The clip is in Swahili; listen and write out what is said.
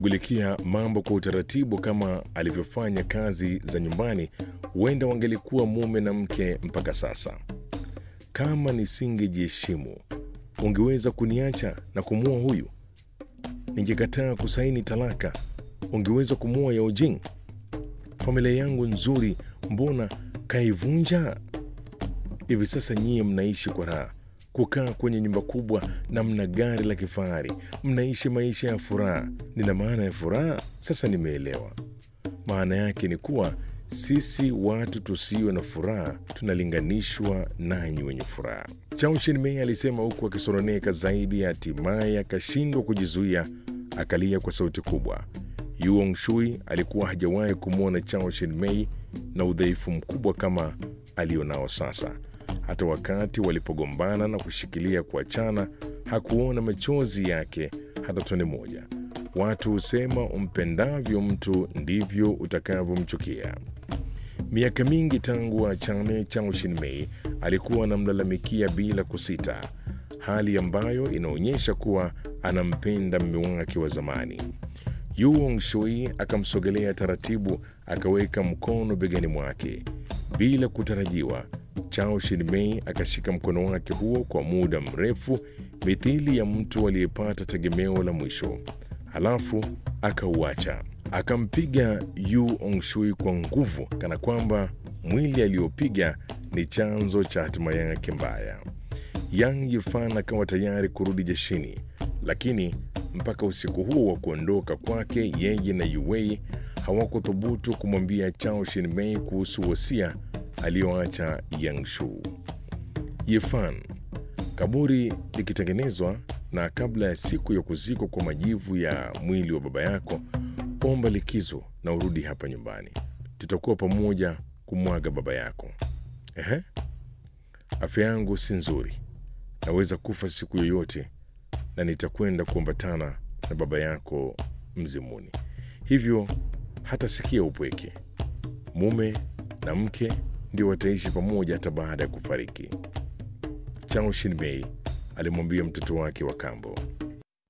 shughulikia mambo kwa utaratibu kama alivyofanya kazi za nyumbani, huenda wangelikuwa mume na mke mpaka sasa. Kama nisingejiheshimu, ungeweza kuniacha na kumua huyu? Ningekataa kusaini talaka, ungeweza kumua Yao Jing? Familia yangu nzuri, mbona kaivunja? Hivi sasa nyie mnaishi kwa raha, kukaa kwenye nyumba kubwa na mna gari la kifahari, mnaishi maisha ya furaha. Nina maana ya furaha sasa, nimeelewa. Maana yake ni kuwa sisi watu tusio na furaha tunalinganishwa nanyi wenye furaha. Chao Shin-mei alisema huku akisononeka zaidi, hatimaye akashindwa kujizuia, akalia kwa sauti kubwa. Yuong Shui alikuwa hajawahi kumwona Chao Shin-mei na udhaifu mkubwa kama alionao sasa. Hata wakati walipogombana na kushikilia kuachana, hakuona machozi yake hata tone moja. Watu husema umpendavyo mtu ndivyo utakavyomchukia. Miaka mingi tangu achane, Chao Shin-mei alikuwa anamlalamikia bila kusita, hali ambayo inaonyesha kuwa anampenda mume wake wa zamani. Yuong Shui akamsogelea taratibu, akaweka mkono begani mwake bila kutarajiwa. Chao Shin-mei akashika mkono wake huo kwa muda mrefu, mithili ya mtu aliyepata tegemeo la mwisho, halafu akauacha. Akampiga Yu Ongshui kwa nguvu, kana kwamba mwili aliyopiga ni chanzo cha hatima yake mbaya. Yang Yifan akawa tayari kurudi jeshini, lakini mpaka usiku huo wa kuondoka kwake, yeye na Yuwei hawakuthubutu kumwambia Chao Shin-mei kuhusu wosia aliyoacha Yang Shu. Yifan, kaburi likitengenezwa na kabla ya siku ya kuzikwa kwa majivu ya mwili wa baba yako, omba likizo na urudi hapa nyumbani. Tutakuwa pamoja kumwaga baba yako. Ehe, afya yangu si nzuri, naweza kufa siku yoyote, na nitakwenda kuambatana na baba yako mzimuni, hivyo hata sikia upweke. Mume na mke ndio wataishi pamoja hata baada ya kufariki. Chao Shin-mei alimwambia mtoto wake wa kambo.